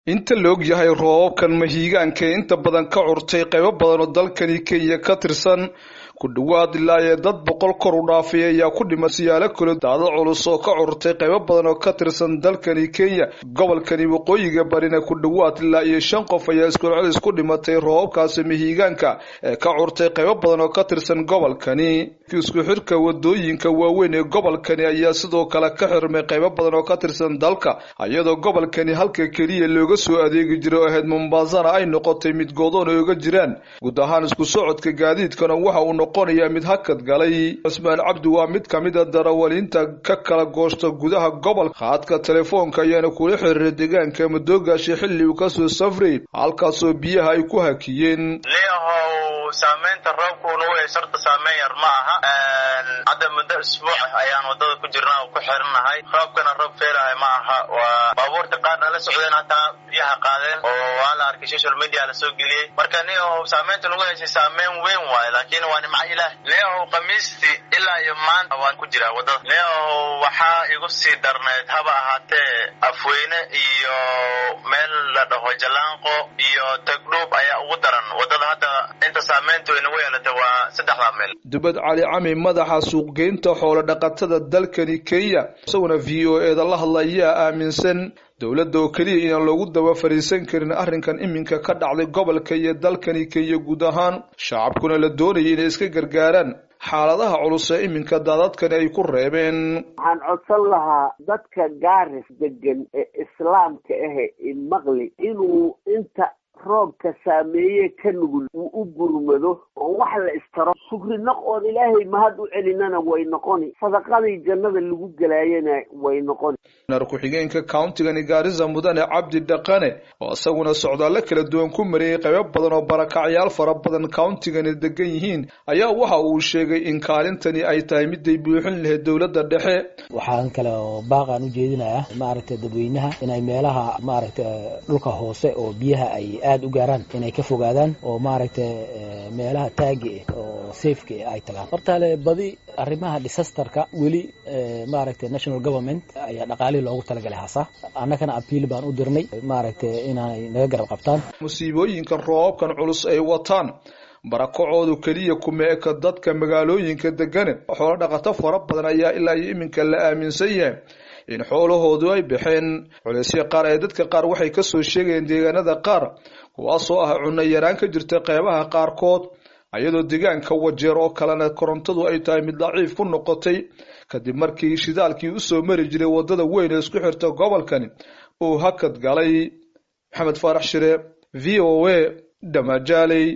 inta la og yahay roobabkan mahiigaanka ee inta badan ka curtay qaybo badan oo dalkani kenya ka tirsan ku dhowaad ilaa ee dad boqol kor u dhaafay ayaa ku dhima siyaalo kale daadad culus oo ka curtay qaybo badan oo ka tirsan dalkani kenya gobolkani waqooyiga barina ku dhowaad ilaa iyo shan qof ayaa iskucelcelis ku dhimatay roobabkaasi mahiigaanka ee ka curtay qaybo badan oo ka tirsan gobolkani isku xirka wadooyinka waaweyn ee gobolkani ayaa sidoo kale ka xirmay qaybo badan oo ka tirsan dalka iyadoo gobolkani halka keliya looga soo adeegi jiray oo ahayd mombasana ay noqotay mid goodoon ay oga jiraan guud ahaan isku socodka gaadiidkana waxa uu noqonayaa mid hakad galay cusmaan cabdi waa mid kamid a darawaliinta ka kala goosta gudaha gobolka haadka telefoonka ayaana kula xiriiray deegaanka madoogaasha xilli uu kasoo safray halkaasoo biyaha ay ku hakiyeen saameynta roobkuna way sarta saameyn yar ma aha hadda muddo isbuuc ayaan wadada ku jirnaa ku xiranahay roobkana roob feelahay ma aha waa baabuurta qaarna la socdeen hataa biyaha qaadeen oo waa la arkay social media lasoo geliyey marka ni saameynta nagu haysay saameyn weyn waayo laakiin waa nimco ilaah neow khamiistii ilaa iyo maanta waan ku jiraa wadada neow waxaa igu sii darneyd haba ahaatee afweyne iyo meel la dhaho jalaanqo iyo tagdhuub ayaa ugu daran wadada hadda inta saameyntu inagu yeelatay waa saddexdaa meel dubad cali cami madaxa suuqgeynta xoolo dhaqatada dalkani kenya isaguna v o e da la hadla ayaa aaminsan dowladda oo keliya inaan loogu daba fariisan karin arrinkan iminka ka dhacday gobolka iyo dalkani kenya guud ahaan shacabkuna la doonayay inay iska gargaaraan xaaladaha culus ee iminka daadadkani ay ku reebeen waxaan codsan lahaa dadka gaaris degan ee islaamka ahe imaqli inuu inta roobka saameeye ka nugul uu u gurmado oo wax la istaro shukri naq oon ilaahay mahad u celinana way noqoni sadaqadii jannada lagu gelaayana way noqoni nar ku-xigeenka countigani gaarisa mudane cabdi dhaqane oo isaguna socdaallo kala duwan ku mariyey qaybo badan oo barakacyaal fara badan countigani degan yihiin ayaa waxa uu sheegay in kaalintani ay tahay miday buuxin lahayd dowladda dhexe waxaan kale oo baaqaan u jeedinayaa maaragtay dadweynaha inay meelaha maaragtay dhulka hoose oo biyaha ay aada u gaaraan inay ka fogaadaan oo maaragtay meelaha taagi ah oo safeka ah ay tagaan hortaale badi arrimaha disasterka weli maaragtay national government ayaa dhaqaalihii loogu talagalay hasa annagana apiil baan u dirnay maaragtay inaanay naga garab qabtaan musiibooyinka roobabkan culus ay wataan barakacoodu keliya kuma eka dadka magaalooyinka degane xoolo dhaqato fara badan ayaa ilaa iyo iminka la aaminsan yahay in xoolahoodu ay baxeen culeysya qaar ee dadka qaar waxay kasoo sheegayeen deegaanada qaar kuwaasoo ah cunno yaraan ka jirta qeybaha qaarkood iyadoo deegaanka wajeer oo kalena korontadu ay tahay mid daciif ku noqotay kadib markii shidaalkii usoo mari jiray wadada weyn ee isku xirta gobolkani uu hakad galay maxamed faarax shire v o a dhamajaaley